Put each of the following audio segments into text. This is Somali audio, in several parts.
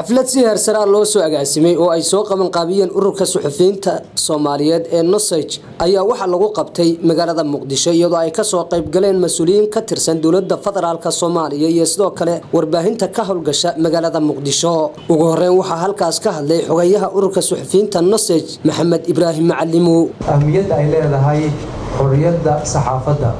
xaflad si heersaraa loo soo agaasimay oo ay soo qaban qaabiyeen ururka suxufiyiinta soomaaliyeed ee nosage ayaa waxaa lagu qabtay magaalada muqdisho iyadoo ay kasoo qaybgaleen mas-uuliyiin ka tirsan dowlada federaalk soomaaliya iyo sidoo kale warbaahinta ka howlgasha magaalada muqdisho ugu horeyn waxaa halkaas ka hadlay xogayaha ururka suxufiyiinta nosage maxamed ibraahim macalimow ahmiyadda ay leedahay xorriyadda saxaafadda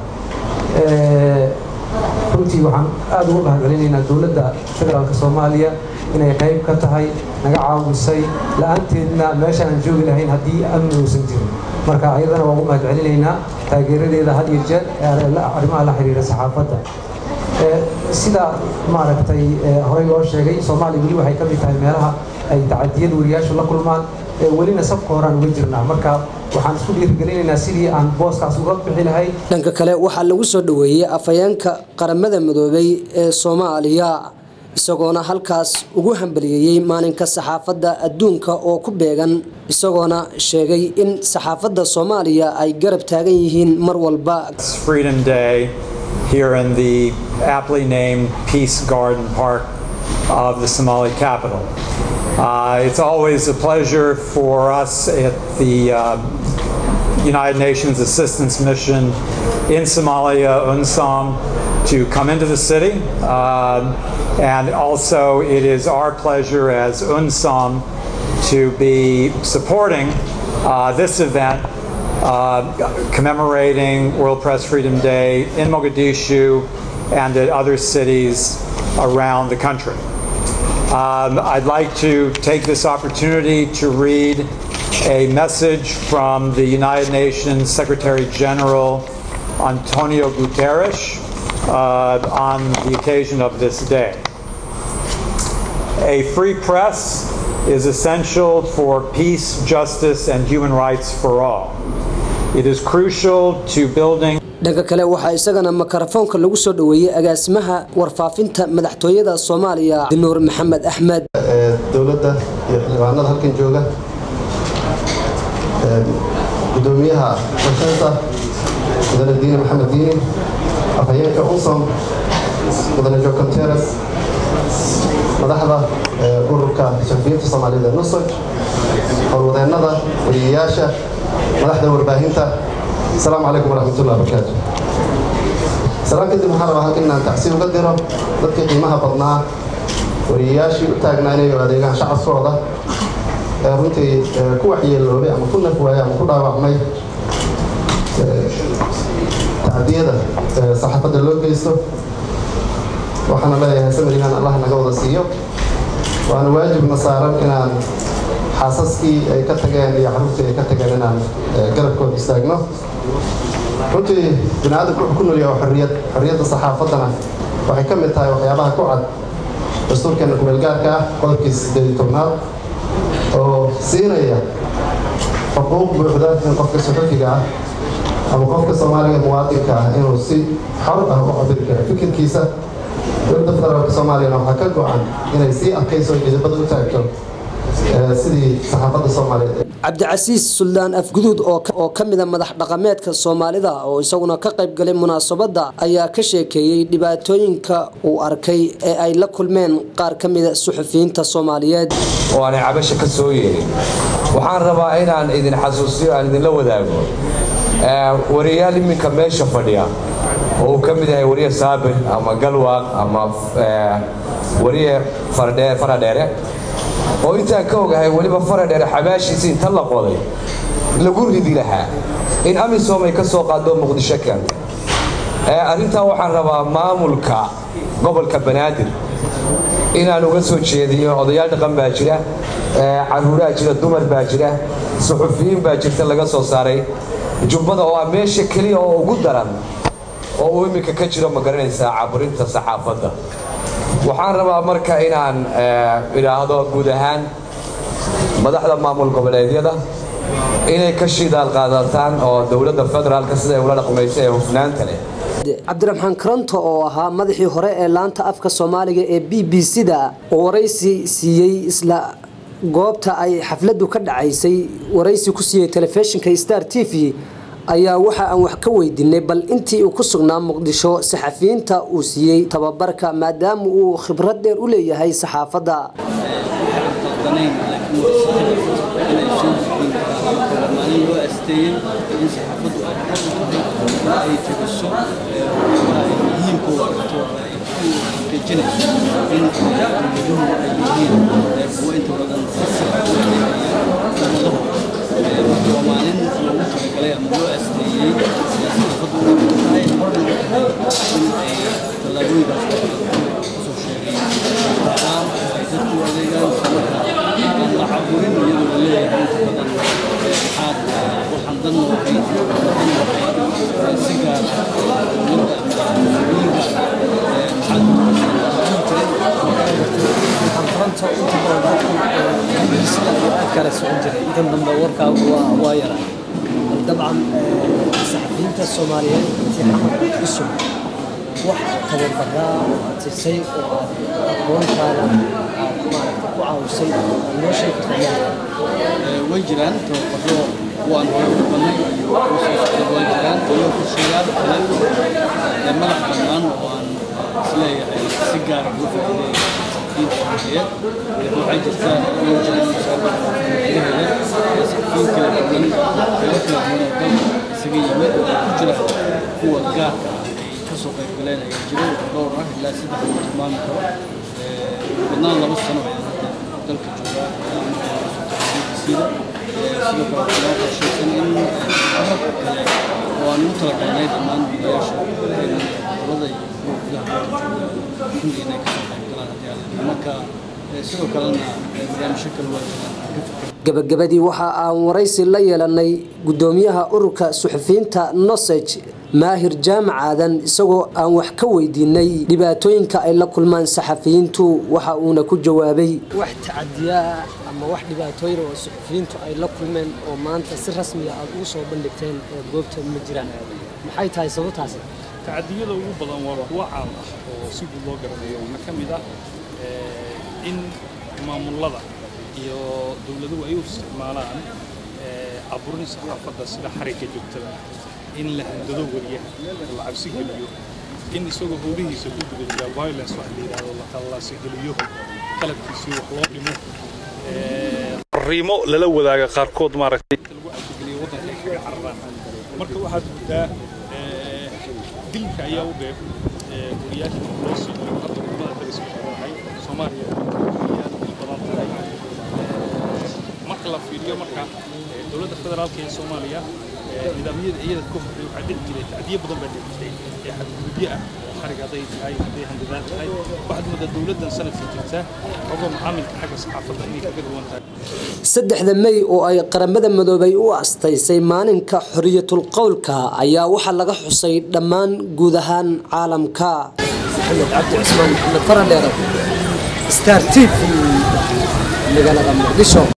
runtii waxaan aada ugu mahadcelinaynaa dowladda federaalk soomaaliya inay qayb ka tahay naga caawisay la-aanteedna meesha aan joogi lahayn haddii amni uusan jirin marka ayadana waa ugu mahadcelinaynaa taageeradeeda had iyo jeer arrimaha la xiriira saxaafadda sida maaragtay horey loo sheegay soomaaliya weli waxay ka mid tahay meelaha ay tacadiyad wariyaashu la kulmaan welina sabka horaan uga jirnaa marka waxaan isku dhiirigelinaynaa sidii aan booskaas uga bixi lahayn dhanka kale waxaa lagu soo dhoweeyey afhayeenka qaramada midoobay ee soomaaliya isagoona halkaas ugu hambaliyeeyey maalinka saxaafadda adduunka oo ku beegan isagoona sheegay in saxaafadda soomaaliya ay garab taagan yihiin mar walba Freedom Day here in the aptly named Peace Garden Park of the Somali capital. Uh, it's always a pleasure for us at the uh, United Nations Assistance Mission in Somalia, UNSOM, to come into the city. Um, and also, it is our pleasure as UNSOM to be supporting uh, this event, uh, commemorating World Press Freedom Day in Mogadishu and at other cities around the country. Um, I'd like to take this opportunity to read a message from the United Nations Secretary General Antonio Guterres uh, on the occasion of this day. A free press is essential for peace, justice, and human rights for all. It is crucial to building dhanka kale waxaa isagana makarafoonka lagu soo dhoweeyey agaasimaha warfaafinta madaxtooyada soomaaliya dinuur maxamed axmed dowladda iyo xildhibaanada halkan jooga gudoomiyaha warshada mudane diine maxamed diini afhayeenka unsom mudane jo conteres madaxda ururka suxufiyiinta soomaaliyeed ee nusoj howlwadeennada wariyayaasha madaxda warbaahinta asalaamu calaykum waraxmatullah barakaatu salaan kadib waxaan rabaa halkan inaan tacsi uga diro dadkii qiimaha badnaa wariyayaashii u taagnaa inay adeegaan shacabkooda ee runtii ku waxyeeloobay ama ku naf waayay ama ku dhaawacmay tacdiyada saxaafadda loo geysto waxaana leeyahay samarihan allah naga wada siiyo waana waajibna saaran inaan xaasaskii ay ka tageen iyo caruurtii ay ka tageen inaan garabkooda istaagno runtii bini aadamku wuxuu ku noolyaha xorriyad xorriyadda saxaafaddana waxay ka mid tahay waxyaabaha ku cad dastuurkeena kumeelgaarka ah qodobkii sideed iyo tobnaad oo siinaya xuquuq buuxda in qofka suxufiga ah ama qofka soomaaliga muwaadinka ah inuu si xor ah u cabiri karo fikirkiisa dowladda federaalka soomaaliyana waxaa ka go-an inay sii adkayso midabada u taagto sidii saxaafadda soomaaliyeed cabdicasiis suldaan afguduud oo ka mida madax dhaqameedka soomaalida oo isaguna ka qayb galay munaasabadda ayaa ka sheekeeyey dhibaatooyinka uu arkay ee ay la kulmeen qaar ka mida suxufiyiinta soomaaliyeed oo aanay cabasha ka soo yeelin waxaan rabaa inaan idin xasuusiyo aan idinla wadaago wariyayaal iminka meesha fadhiya oo uu ka mid yahay wariye saabir ama galwaaq ama wariye faradheere oo intaan ka ogahay weliba faradheere xabaashiisi inta la qoday lagu ridi lahaa in amisom ay ka soo qaado muqdisho keentay arrintaa waxaan rabaa maamulka gobolka banaadir inaan uga soo jeediyo odayaal dhaqan baa jira caruuraa jira dumar baa jira suxufiyiin baa jirta laga soo saaray jubbada oo ah meesha keliya oo ugu daran oo uu iminka ka jiro ma garanaysaa caburinta saxaafadda waxaan rabaa marka inaan idhaahdo guud ahaan madaxda maamul goboleedyada inay ka shidaal qaadataan oo dowladda federaalka sida ay ula dhaqmaysa ee hufnaanta leh cabdiraxmaan karanto oo ahaa madaxii hore ee laanta afka soomaaliga ee b b c-da oo waraysi siiyey isla goobta ay xafladdu ka dhacaysay waraysi ku siiyey telefishinka star t v ayaa waxa aan wax ka weydiinay bal intii uu ku sugnaa muqdisho saxafiyiinta uu siiyey tababarka maadaama uu khibrad dheer u leeyahay saxaafadda qaldanayn laakiin waa inay soo gudbin karaan maalin loo asteeyey in saxaafaddu ay xaq u tahay in ay tegiso waxyaabaha ay muhiimka u aragto ay ku xaqiijinayso in dowladuhu ay yihiin kuwo inta badan si sax u adeegaya ummadahooda marka waa maalin loogu talagalay ama loo asteeyey saxaafaddu inay tahay horna u tahay in ay tallaabooyinkaas kusoo sheegay aan ay dadku u adeegaan marka aan la caburin iyadoo la leeyahay inta badan maxaad waxaan dan u ahayd dan waxay si gaar ah dowladda ama mas-uuliyiinka maxaad fronto inta badan dadku sida uu aad kala socon jiray intan dambe warkaagu waa waa yaraa dabcan saxafiyiinta soomaaliyeed intii xamar cusub wax tababaraa oo aad siisay oo aad aqoontaada aad maaragta ku caawisay aad noo sheegi kartaa way jiraan tababaro waan hore u banay iyo kuwa soo socda way jiraan iyo furshayaal kale ee madax bannaan oo aan isleeyahay si gaar ah ugu faa'iideeya saxafiyiinta soomaaliyeed waxaa jirta way jiraan musaabaqada gudaheeda ee saxafiyiin kala duwan meelo kala duwan oo dalka isaga yimid oo ku jira kuwa gaarka ah ay ka soo qayb galeen ayaa jiro dhowr ah ilaa saddex lagu tilmaami karo badnaan laba sano ayaan hadda dalka joogaa sida sidoo kale waxaa loo qorshaysan in habab kale oo aan ugu talagalnay dhammaan biilayaasha gobolada iyo kuwa gudaha dalka jooga kulli inay kasoo qayb galaan haddii alla marka sidoo kalena barnaamijyo kale waa jiraan aan ka fikir gabagabadii waxa aan waraysi la yeelanay gudoomiyaha ururka suxufiyiinta nosage maahir jaamac aadan isagoo aan wax ka weydiinay dhibaatooyinka ay la kulmaan saxafiyiintu waxa uuna ku jawaabay wax tacadiyaa ama wax dhibaatooyin oo suxufiyiintu ay la kulmeen oo maanta si rasmiya aad ugu soo bandhigteen ee goobta ma jiraan maxay tahay sababtaasi tacadiyada ugu badan waa kuwo caam ah oo si guud loo garanayo waxaa ka mid ah in maamulada iyo dowladuhu ay u isticmaalaan aburin saxaafadda sida xarigga joogtada in la handado wariyaha oo la cabsi geliyo in isagoo howlihiisa ku guda jira violence wax la yidhaahdo la tallaasi geliyo qalabkiisii wax loo dhimo fariimo lala wadaaga qaarkood maaragtay lagu cabsigeliyo waddanka ay kaga cararaan marka waxaad guddaa dilka ayaa u dheer wariyaasha loo sii jiro hadda wadamada dariska waxay soomaaliya ayaa dil badan tahay marka la fiiriyo marka dowladda federaalka ee soomaaliya nidaamyada iyada ka horreey waxaa dhici jiray tacdiyo badan baa dhici jiray ee xadgudubyo ah xarig hadday tahay hadday handadaan tahay waxaad moodaa dowladdan sanadka jirta ogo macaamilka xagga saxaafadda inay kaga duwan tahay saddexda mey oo ay qaramada midoobay u astaysay maalinka xoriyatul qowlka ayaa waxaa laga xusay dhammaan guud ahaan caalamka maxamed cabdi cusmaan maxamed faradheere star t v magaalada muqdisho